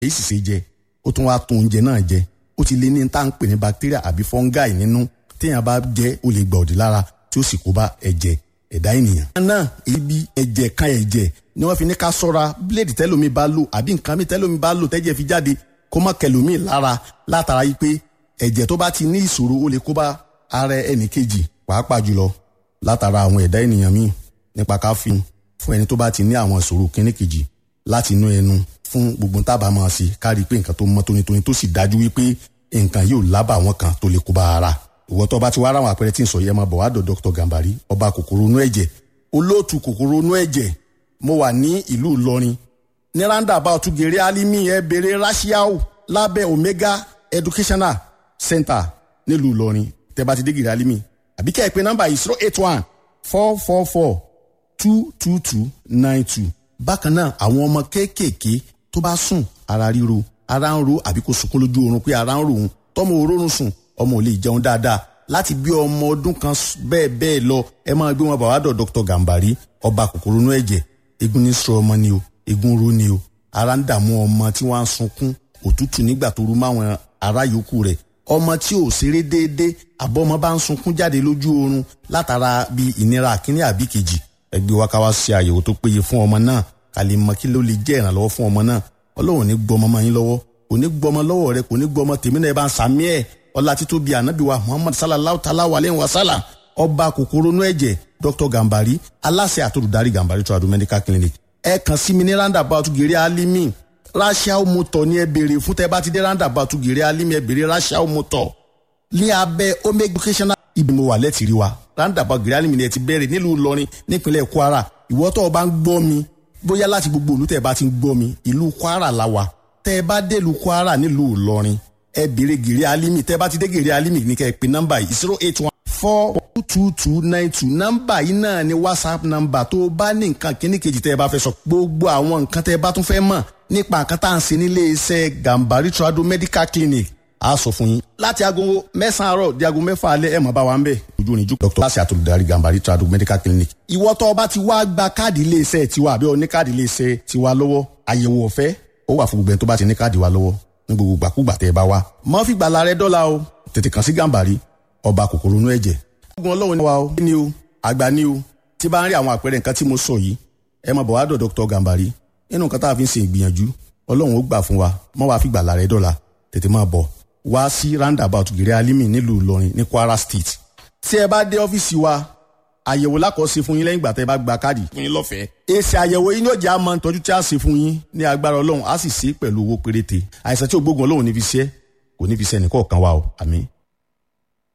èyí sì ṣe jẹ ó tún wá tún oúnjẹ náà jẹ ó ti lé ní tá à ń pè ní bacteria àbí fungi nínú téèyàn bá jẹ ó lè gba òdì lára tí ó sì kó bá ẹ̀jẹ̀ ẹ̀dá ènìyàn. náà ibi ẹ̀jẹ̀ kan ẹ̀jẹ̀ ni wọ́n fi ní ká sọ́ra bíléèdì tẹ́lómi bá lò àbí nǹkan mi tẹ́lómi bá lò tẹ́jẹ̀ fi jáde kó má kẹlòmíì lára látara yìí pé ẹ̀jẹ̀ tó bá ti ní ìṣòro ó lè kó bá ara ẹnì kejì pàápàá jùlọ látara àwọn ẹ̀dá ènìyàn míì nípa ká fi fún ẹni tó bá ti ní àwọn ìṣòro kíní kejì láti inú ẹnu fún gbogbo tábà máa ṣe kárí pé nǹkan tó mọ́ tónítóní tó sì dájú wípé nǹkan yóò lábà àwọn kan tó lè kó bá ara ìwọ tó bá ti wá ráwọn àpẹẹrẹ tí ń sọ yẹn máa bọ̀ wá dọ̀ Dr. Gambari ọba kòkòrò inú ẹ̀jẹ̀ olóòtú kòkòrò inú ẹ̀jẹ̀ mo wà ní ìlú Ìlọrin ní roundabout gèrè alimi ẹ bèrè rashiao lábẹ́ Omega Educational Center nílùú Ìlọrin tẹ́ bá ti dé gèrè alimi àbí kẹ́ ẹ pé nọ́mbà yìí zero eight one four four four two two two nine two bákan náà àwọn ọmọ kéékèèké tó bá sùn ara ríro ara ń ro àbí kò sunkún lójú oorun pé ara ń ro òun tọmọ òórùn sùn ọmọ ò lè jẹun dáadáa láti bí ọmọ ọdún kan bẹ́ẹ̀ bẹ́ẹ̀ lọ ẹ máa gbé wọn bàbá dọ̀ Dr. Gambari ọba kòkòrò inú ẹ̀jẹ̀ egun ní sọ ọmọ ni o egun ro ni o ara ń dààmú ọmọ tí wọ́n á sunkún òtútù nígbà tó rú máwọn ará yòókù rẹ̀ ọmọ tí ò ṣeré déédéé àbọ̀mọ bá ń sunkún jáde lójú oorun látara bí ìnira àkíní àbí kejì ẹgbẹ́ wa ká wá ṣe àyẹ̀wò tó péye fún ọmọ náà ká lè mọ kí ló lè jẹ́ ìrànlọ́wọ́ fún ọmọ náà ọlọ́run ní gbọmọ mọ́ yín lọ́wọ́ kò ní gbọmọ lọ́wọ́ rẹ kò ní gbọmọ tèmi náà ẹ bá ń sàmí ẹ̀ ọlá títóbi ànábì wa muhammad sallallahu ta'ala wa aleyhi wa sallam ọba kòkòrò inú ẹ̀jẹ̀ dr gambari aláṣẹ àtòlùdarí gambari tradu medical clinic ẹ kàn sí mi ní roundabout gèrè alimi rachel motor ní ẹ béèrè fún tẹ bá ti dé roundabout gèrè alimi ẹ béèrè rachel motor ní abẹ́ omega educational ibi mo wà lẹ́tìrí wa roundabout gèrè alimi ni ẹ ti bẹ̀rẹ̀ nílùú ìlọrin nípínlẹ̀ kwara ìwọ tó o bá ń gbọ́ mi bóyá láti gbogbo ìlú tẹ́ ẹ bá ti ń gbọ́ mi ìlú kwara la wà tẹ́ ẹ bá dé ìlú kwara nílùú ìlọrin ẹ béèrè gèrè alimi tẹ́ ẹ bá ti dé gèrè alimi ní kẹ́ ẹ pè nọ́mbà yìí zero eight one four two two nine two nọ́mbà yìí náà ni whatsapp nọ́mbà tó o bá ní nǹkan kíní kejì tẹ́ ẹ bá fẹ́ sọ gbogbo àwọn nǹkan tẹ́ ẹ bá tún fẹ́ mọ̀ nípa nǹkan tá à ń ṣe nílé iṣẹ́ gambari trado medical clinic a sọ fún yín láti aago mẹ́sàn-án àárọ̀ di aago mẹ́fà alẹ́ ẹ̀ mọ̀ bá wa ń bẹ̀ ojú oníjú dr láti àtolùdarí gambari trado medical clinic. ìwọ tó o bá ti wá gba káàdì iléeṣẹ́ tiwa àbí o ní káàdì iléeṣẹ́ tiwa lọ́wọ́ àyẹ̀wò ọ̀fẹ́ ó wà fún gbogbo ẹni tó bá ti ní káàdì wa lọ́wọ́ ní gbogbo gbàkúgbà tẹ́ ẹ bá wá. mọ́ fi gbàlà rẹ dọ́là o tètè kàn sí gambari ọba kòkòrò inú ẹ̀jẹ̀. ogun ọlọ́run ni wa o ní o àgbà ní o tí bá ń rí àwọn àpẹẹrẹ nǹkan tí mo sọ yìí ẹ máa bọ̀ wá dọ̀ dr gambari nínú nǹkan tá a fi ń ṣe ìgbìyànjú ọlọ́run ó gbà fún wa mọ́ wàá fi gbàlà rẹ dọ́là tètè máa bọ̀ wá sí roundabout gèrè alimi nílùú ìlọrin ní kwara state tí ẹ bá dé ọ́fíìsì wa àyẹ̀wò lákọ̀ọ́sí fún yín lẹ́yìn ìgbà tẹ́ bá gba káàdì fún yín lọ́fẹ̀ẹ́. èsì àyẹ̀wò yín yóò jẹ́ àmọ́ ìtọ́jú tí a ṣe fún yín ní agbára ọlọ́run á sì ṣe é pẹ̀lú owó péréte àìsàn tí ògbógun ọlọ́run ní fi ṣe kò ní fi ṣe ẹnìkọ̀ọ̀kan wa o àmín.